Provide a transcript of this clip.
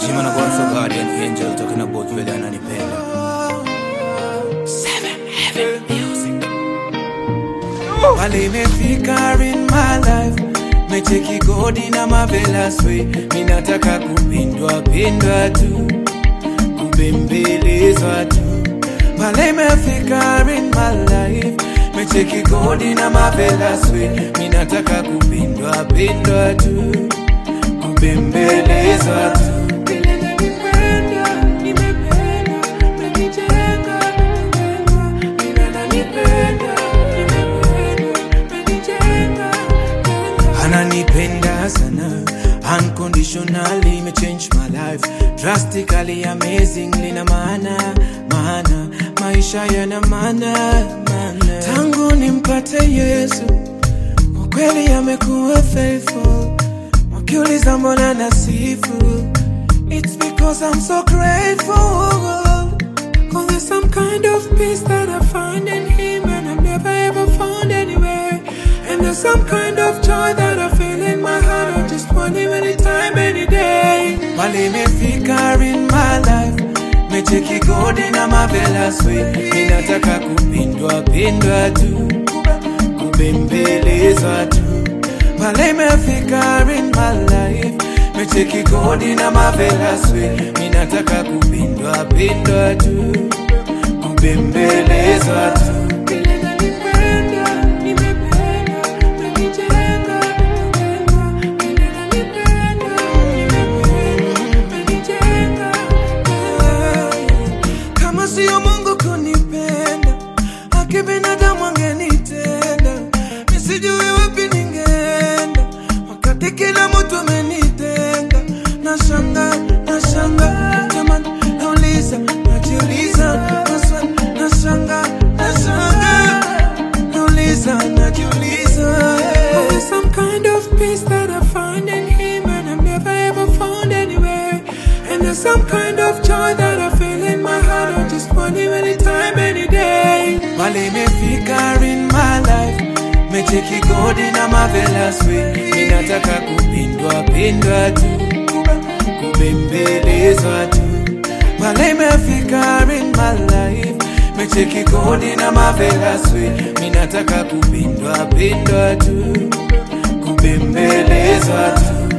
Jima na God for Guardian Angel talking about vile ananipenda. Pale imefika in my life mecheki godi na marvelous way minataka kupindwa pindwa tu kubembelezwa tu pale imefika in my life mecheki godi na marvelous way minataka kupindwa pindwa tu kubembelezwa tu Vile nanipenda, nimependa, menijenga, nimejengwa. Vile nanipenda, nimependa, menijenga, nimejengwa. ananipenda sana unconditionally me change my life drastically amazingly na maana maana maisha yana maana maana tangu nimpate yesu kwa kweli amekuwa faithful wakiuliza mbona nasifu it's because i'm so grateful Cause there's some kind of peace that I find in him and I've never ever found anywhere. And there's some kind of joy that I feel in my heart. I just want him anytime, any day. Pale imefika in my life. Mecheki godi na marvelous way. Ninataka kupindwa pindwa tu. Kubembelezwa tu. Pale imefika in my life. Mecheki godi na marvelous way. Ninataka kupindwa pindwa tu. Kubembelezwa tu. Vile nanipenda, nimependa, menijenga, nimejengwa. Vile nanipenda, nimependa, menijenga, nimejengwa. Kama sio Mungu kunipenda, haki binadamu angenitenda. Nisijui wapi ningeenda, wakati kila mtu amenitenga. Nashanga, nashanga, jamani, nauliza, najiuliza, maswali, nashanga, nashanga, nauliza, najiuliza. There's some kind of peace that I find in Him and I've never ever found anywhere. And there's some kind of joy that I feel in my heart. I just want Him anytime, any day. Pale imefika in my life mecheki godi na marvelous way ninataka kupindwa pindwa tu kubembelezwa tu pale imefika in my life mecheki godi na marvelous way ninataka kupindwa pindwa tu kubembelezwa tu